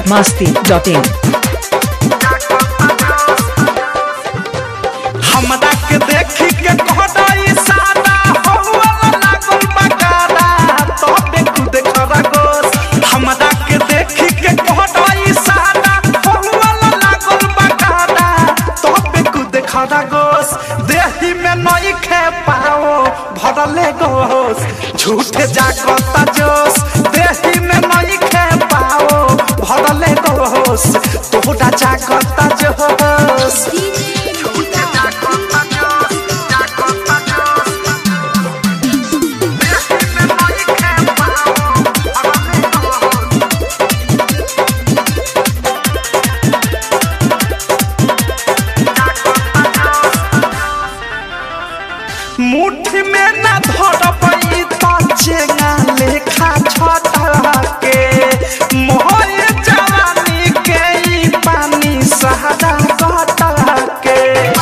biharmasti.in हमरा के देखी के कहदाई सादा हौवा लागल बकारा तोबे खुद खरगोश हमरा के देखी के कहदाई सादा हौवा लागल बकारा तोबे खुद खरगोश देही में नई खे पाओ भरले गोश झूठे जागता जोश देही में नई खे पाओ भरले गोश तोहरा जागता जोश मुट्ठी में न धरबई त चेंगा लेखा छटा के मोहर जवानी के ई पानी सहारा कटा के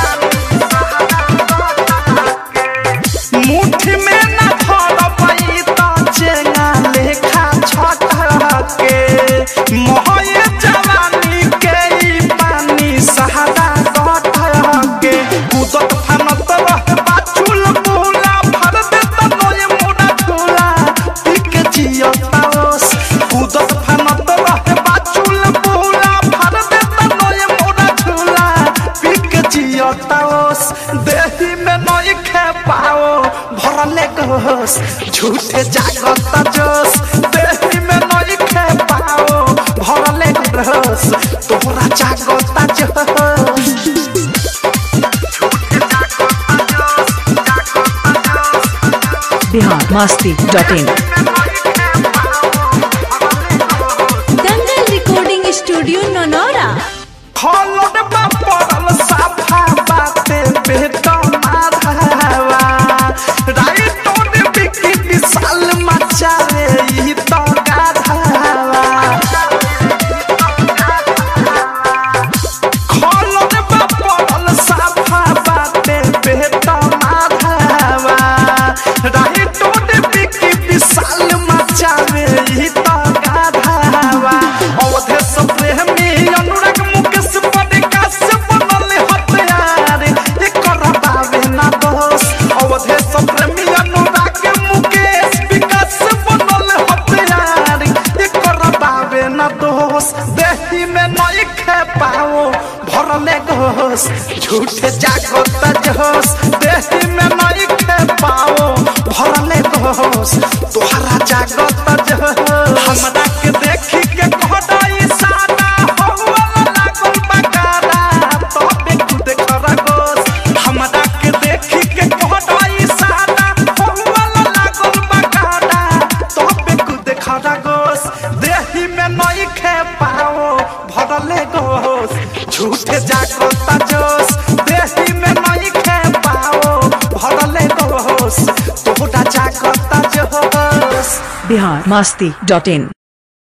मुट्ठी में न धरबई त चेंगा लेखा छटा के मोहर जवानी के ई पानी सहारा कटा के कूदत फानत रह बाचुल बोला भर दे त नोए मोड़ा झोला पिक जियताओस कूदत फानत रह बाचुल बोला भर दे त नोए मोड़ा झोला पिक जियताओस देही में नई खे पाओ भरले गोस झूठे जागत जोश देही में नई खे पाओ भरले गोस तोहरा जागत जोश biharmasti.in Dangal recording studio Nanaura खलोड में पड़ल साफा बाते बेटा माधवा राइटो ने बिकी विशाल मचावे ई तो गाधवा खलोड में पड़ल साफा बाते बेटा माधवा राइटो ने बिकी विशाल मचावे ई तो गाधवा अवधेश प्रेमी अनुराग मुकेश पडिकास बनल हथियार एकर बावे ना दोष अवधेश प्रेमी अनुराग मुकेश विकास बनल हथियार एकर बावे ना दोष देही में नई खे पाओ भरले घोष झूठे जागत जोश देही में नई खे पाओ भरले घोष तोहरा जागत जोश हमरा के देखी के कहदाई सादा हौवा लागल बकारा तोबे खुद खरगोश हमरा के देखी के कहदाई सादा हौवा लागल बकारा तोबे खुद खरगोश देही में नई खे पाओ भरले गोश झूठे जागता जोश देही में नई खे पाओ भरले गोश तोहरा जागता जोश biharmasti.in